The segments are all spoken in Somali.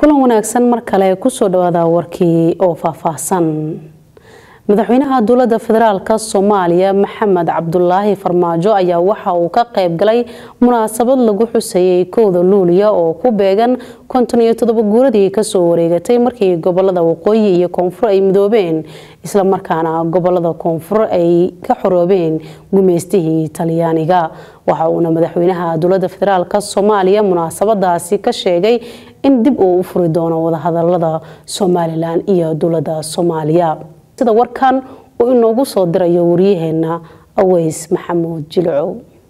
kulan wanaagsan mar kale kusoo dhawaada warkii oo faahfaahsan madaxweynaha dowlada federaalk soomaaliya maxamed cabdulaahi farmaajo ayaa waxa uu ka qayb galay munaasabad lagu xusayay kowda luuliya oo ku beegan konton iyo toddoba guuradii kasoo wareegatay markii gobolada waqooyi iyo koonfur ay midoobeen islamarkaana gobolada koonfur ay ka xoroobeen gumeystihii talyaaniga waxa uuna madaxweynaha dowlada federaalk soomaaliya munaasabadaasi ka sheegay in dib uu u furi doono wadahadalada somalilan iyo dowlada soomaaliya sida warkan uu inoogu soo dirayo waryaheena aweys maxamuud jilcow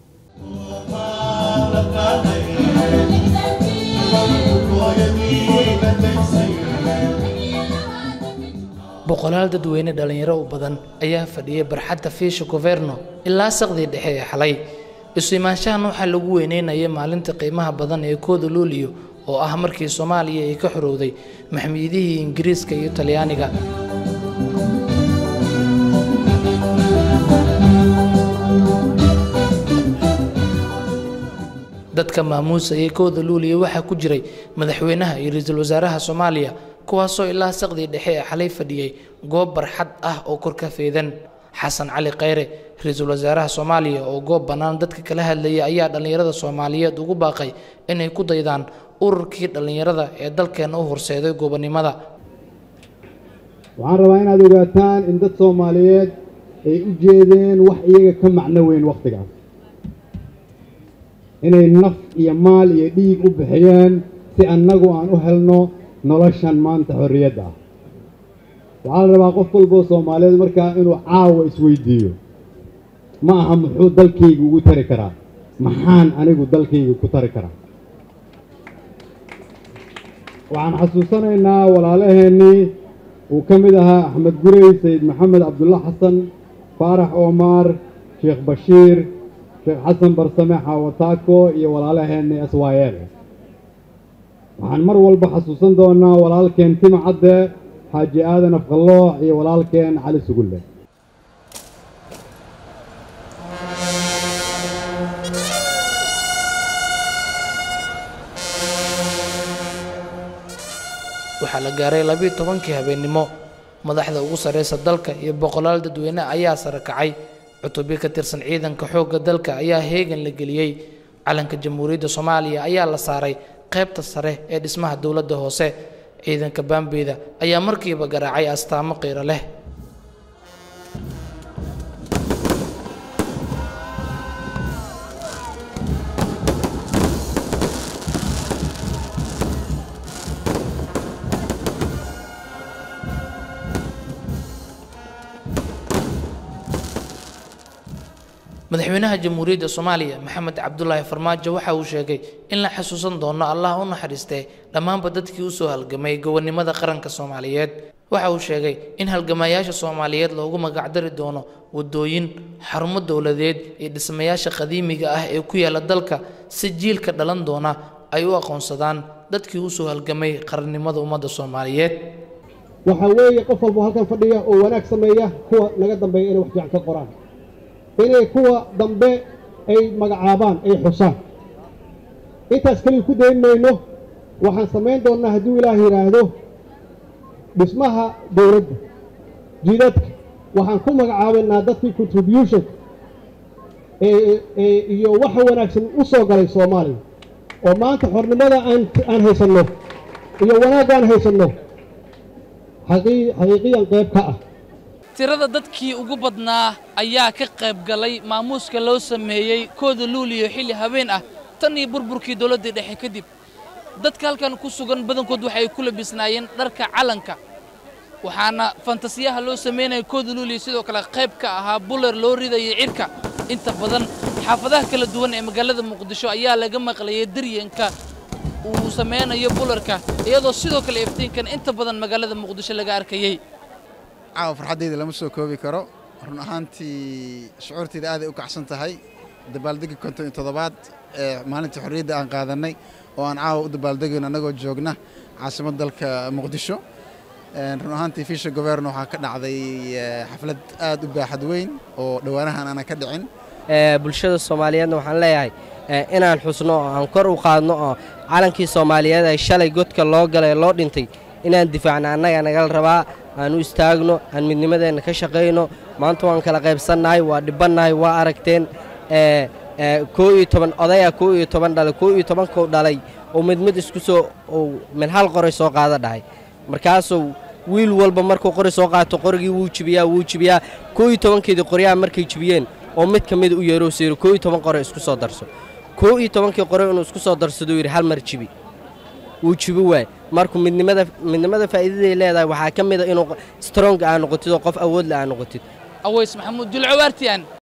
boqolaal dadweyne dhallinyaro u badan ayaa fadhiyay barxadda fiisha governo ilaa saqdii dhexe ee xalay isu imaanshahan waxaa lagu weyneynaya maalinta qiimaha badan ee kooda luuliyo oo ah markii soomaaliya ay ka xorowday maxmiyadihii ingiriiska iyo talyaaniga dadka maamuusayay kooda luuliya waxaa ku jiray madaxweynaha iyo ra-iisul wasaaraha soomaaliya kuwaasoo ilaa saqdii dhexe ee xalay fadhiyey goob barxad ah oo kor ka feedan xasan cali khayre ra-iisul wasaaraha soomaaliya oo goob bannaan dadka kala hadlayay ayaa dhallinyarada soomaaliyeed ugu baaqay inay ku daydaan ururkii dhallinyarada ee dalkeenna u horseeday gobonnimada waxaan rabaa inaad ogaataan in dad soomaaliyeed ay u jeedeen wax iyaga ka macno weyn wakhtigaas inay naf iyo maal iyo dhiig u bixiyeen si annagu aan u helno noloshan maanta xorriyadda ah waxaa la rabaa qof walboo soomaaliyeed markaa inuu caawa isweydiiyo ma aha muxuu dalkayga ugu tari karaa maxaan anigu dalkayga ku tari karaa waxaan xasuusanaynaa walaalaheennii uu ka mid ahaa axmed gurey sayid maxamed cabdulla xasan faarax oomaar sheekh bashiir sheekh xasan barsame xaawataako iyo walaalaheennii aswaayeel waxaan mar walba xasuusan doonaa walaalkeen tima cadde xaaji aadan afqalloox iyo walaalkeen cali sugulle waxaa la gaaray labiiyo tobankii habeennimo madaxda ugu sarraysa dalka iyo boqolaal dadweyne ayaa sare kacay cutubyo ka tirsan ciidanka xoogga dalka ayaa heegan la geliyey calanka jamhuuriyadda soomaaliya ayaa la saaray qaybta sare ee dhismaha dowladda hoose ciidanka baambeyda ayaa markiiba garaacay astaamo qiiro leh madaxweynaha jamhuuriyadda soomaaliya maxamed cabdulaahi farmaajo waxa uu sheegay in la xasuusan doono allah u naxariistee dhammaanba dadkii usoo halgamay gobonnimada qaranka soomaaliyeed waxa uu sheegay in halgamayaasha soomaaliyeed loogu magacdari doono waddooyin xarumo dowladeed iyo dhismayaasha qadiimiga ah ee ku yaala dalka si jiilka dhalan doona ay u aqoonsadaan dadkii usoo halgamay qarannimada ummadda soomaaliyeed waxaa weeye qof walbo halkan fadhiya oo wanaag sameeya kuwa naga dambeeya inay wax fiican ka qoraan inay kuwa dambe ay magacaabaan ay xusaan intaas keliya ku dayn mayno waxaan samayn doonnaa hadduu ilaah yidhaahdo dhismaha dowladda jidadka waxaan ku magacaabaynaa dadkii contributionka iyo waxa wanaagsan u soo galay soomaaliya oo maanta xornimada aan haysanno iyo wanaaggaan haysanno xaqiiqiyan qayb ka ah tirada dadkii ugu badnaa ayaa ka qayb galay maamuuska loo sameeyey kooda luuliyo xilli habeen ah tan iyo burburkii dowladdii dhexe kadib dadka halkan ku sugan badankood waxay ku labisnaayeen dharka calanka waxaana fantasiyaha loo samaynaya kooda luuliyo sidoo kale qayb ka ahaa buller loo ridayay cirka inta badan xaafadaha kala duwan ee magaalada muqdisho ayaa laga maqlayay daryanka uu samaynayo bullarka iyadoo sidoo kale iftiinkan inta badan magaalada muqdisho laga arkayey caawa farxaddayda lama soo koobi karo run ahaantii shucuurtayda aaday u kacsan tahay dabaaldegga konton iyo toddobaad ee maalintii xorriyadda aan qaadannay oo aan caawa u dabaaldegayno annagoo joogna caasimadda dalka muqdisho run ahaantii fiisha governo waxaa ka dhacday xaflad aad u baaxad weyn oo dhowaanahan aanan ka dhicin bulshada soomaaliyeedna waxaan leeyahay inaan xusno oo aan kor u qaadno oo calankii soomaaliyeed ee shalay godka loo galay loo dhintay inaan difaacno annaga nagala rabaa aan u istaagno aan midnimadeenna ka shaqayno maanta waan kala qaybsannahay waa dhibbannahay waa aragteen koo iyo toban odaya koo iyo toban dhalay koo iyo tobankuu dhalay oo mid mid isku soo mid hal qoray soo qaada dhahay markaasuu wiil walba markuu qori soo qaato qorigii wuu jibiyaa wuu jibiyaa koo iyo tobankeedii qoryaha markay jibiyeen oo mid ka mida u yeeroo siiro koo iyo toban qore isku soo darso koo iyo tobankii qore inuu isku soo darsaduu yidhi hal mar jibi wuu jibi waay markuu midnimada midnimada faa'iidaday leedahay waxaa ka mid a inuu strong aa noqotid oo qof awoodle aa noqotid aweys maxamuud dulcawaartiyan